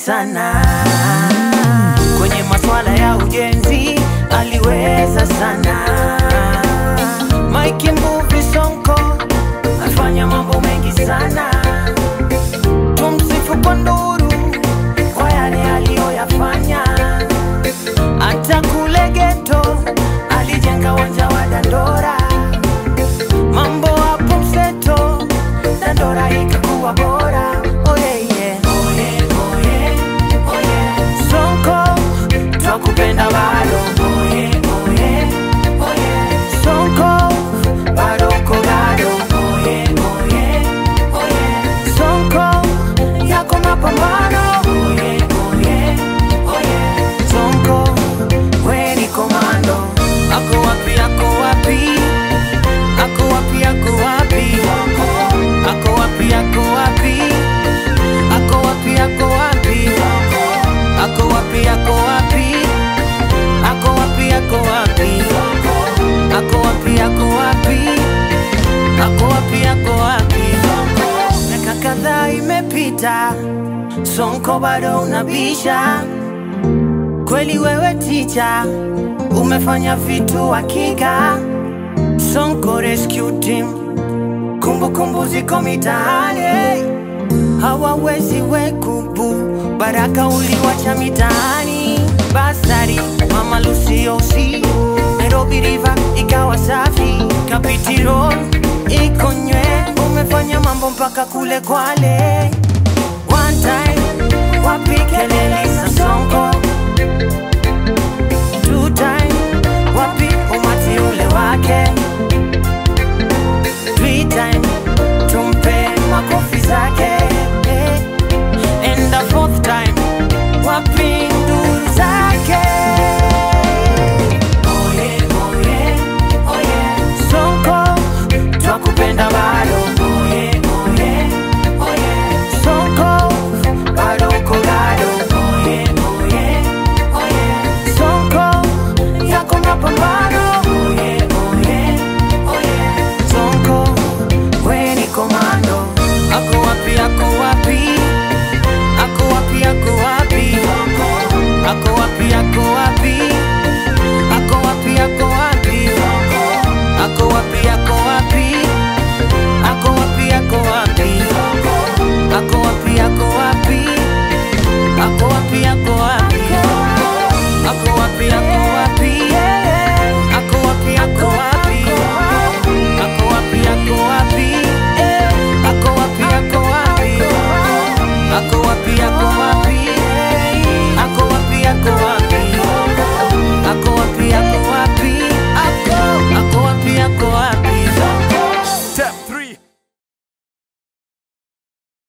sana kwenye maswala ya ujenzi aliweza sana Mike Mbuvi Sonko alifanya mambo mengi sana tumsifu kwa nuru kwa yale aliyoyafanya hata kule geto alijenga uwanja wa Dandora mambo hapo mseto Dandora ikakuwa bora oh yeah, yeah. Oh yeah, oh yeah, oh yeah. Sonko twakupenda bado oh yeah, oh yeah, oh yeah. Sonko bado uko gado oh yeah, oh yeah, oh yeah. Sonko yako mapambano oh yeah, oh yeah, oh yeah. Sonko we ni komando ako wapi ako wapi ako wapi ako wapi ako wapi ako wapi ako wapi ako wapi ako wapi ako wapi ako wapi ako wapi ako wapi ako wapi ako wapi ako wapi miaka kadhaa imepita sonko bado unabisha kweli wewe ticha umefanya vitu hakika sonko rescue team kumbukumbu ziko mitaani hawawezi wekubu baraka uliwacha mitaani basari mama lusiosi nairobi river ikawa safi kapiti road ikonywe umefanya mambo mpaka kule kwale one time wapi kelele